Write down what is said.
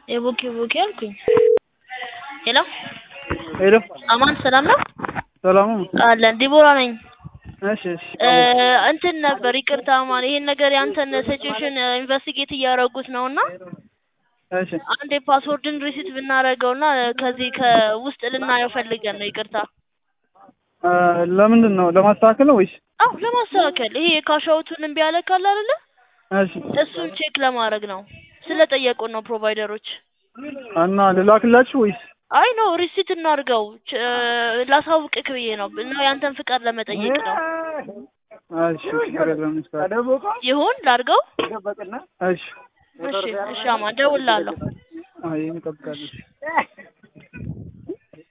የቡኪ ቡኪ አልኩኝ። ሄሎ ሄሎ አማን ሰላም ነው? ሰላሙ አለን ዲቦራ ነኝ። እሺ እሺ እ እንትን ነበር ይቅርታ አማን፣ ይሄን ነገር ያንተን ሲቹዌሽን ኢንቨስቲጌት እያደረጉት ነው እና እሺ አንድ የፓስወርድን ሪሲት ብናደርገውና ከዚህ ከውስጥ ልናየው ፈልገን ነው። ይቅርታ እ ለምንድን ነው ለማስተካከል ነው ወይስ? አው ለማስተካከል ይሄ የካሻውቱን እምቢ ያለ ካለ አይደለ እሺ እሱን ቼክ ለማድረግ ነው ስለጠየቁን ነው ፕሮቫይደሮች። እና ልላክላችሁ ወይስ? አይ ነው ሪሲት እናድርገው ች- ላሳውቅህ ብዬ ነው እና ያንተን ፍቃድ ለመጠየቅ ነው። እሺ ችግር የለም ይስተካከል። ይሁን ላድርገው? እሺ እሺ እሺ አማን እደውልልሃለሁ። አይ እንጠብቃለን።